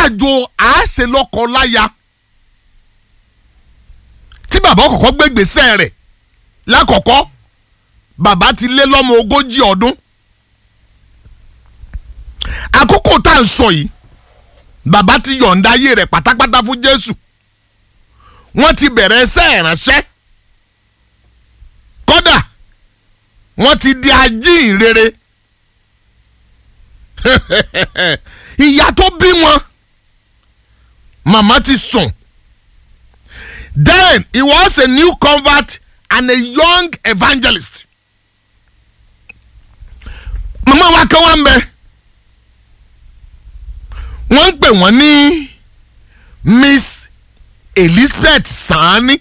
àjò àáṣe lọ́kọ láya tí bàbá kọ́kọ́ gbé gbèsè rẹ̀ lákọ̀ọ́kọ́ bàbá ti lé lọ́mọ ogójì ọdún àkókò tá à ń sọ yìí bàbá ti yọ̀ǹda ayé rẹ̀ pátápátá fún Jésù wọ́n ti bẹ̀rẹ̀ ẹsẹ̀ ìránṣẹ́ kódà wọ́n ti di ajíhìnrere ìyá tó bí wọn màmá ti sùn then he was a new convert and a young evangelist màmá wa kan wá ń bẹ wọ́n ń pè wọ́n ní Miss Elizabeth Sani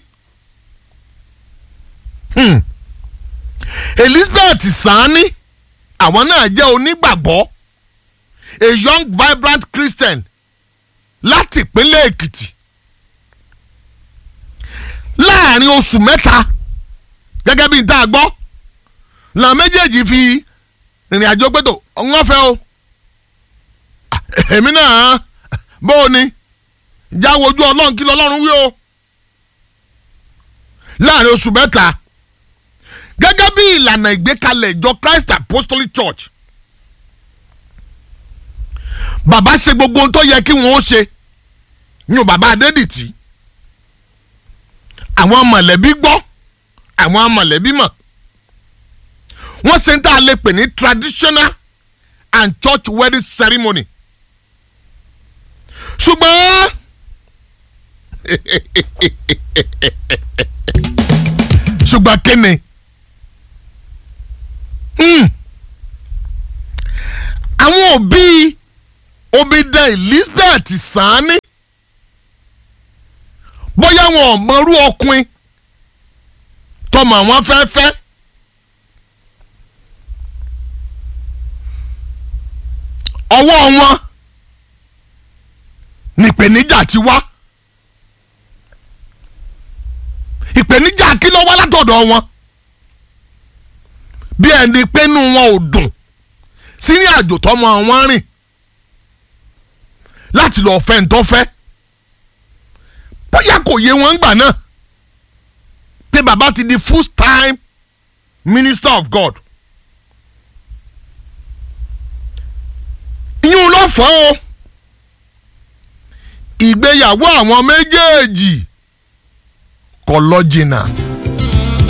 hmm. Elizabeth Sani àwọn náà jẹ́ onígbàgbọ́ a young vibrant Christian láti ìpínlẹ̀ Èkìtì láàrin oṣù mẹ́ta gẹ́gẹ́ bí n tá a gbọ́ làwọn méjèèjì fi ìrìn àjò gbẹ́tò wọ́n fẹ́ o èmi náà bó o ní já wojú ọlọ́run kí lọ́lọ́run wí o láàrin oṣù mẹ́ta gẹ́gẹ́ bí ìlànà ìgbékalẹ̀ ìjọ Christ Apostolic Church bàbá ṣe gbogbo ohun tó yẹ kí wọ́n ó ṣe ní bàbá Adédìtì àwọn mọ̀lẹ́bí gbọ́ àwọn mọ̀lẹ́bí mọ̀ wọ́n ṣe ń tà lè pè ní traditional and church wedding ceremony ṣùgbọ́n ṣùgbọ́n kíni àwọn òbí omidan Elizabeth Sani bóyá wọn ò mọrú ọkùnrin tọmọ àwọn fẹ́fẹ́ ọwọ́ wọn nípèníjà ti wá ìpèníjà kí ló wá látọ̀dọ̀ wọn bí ẹni pẹ́nu wọn ò dùn sí ní àjò tọmọ wọn rìn láti lọ fẹ́ ń tọ́fẹ́ bóyá kò yé wọn gbà náà pé bàbá ti di full time minister of God ìyún ló fọ́ o ìgbéyàwó àwọn méjèèjì kò lọ jìnnà.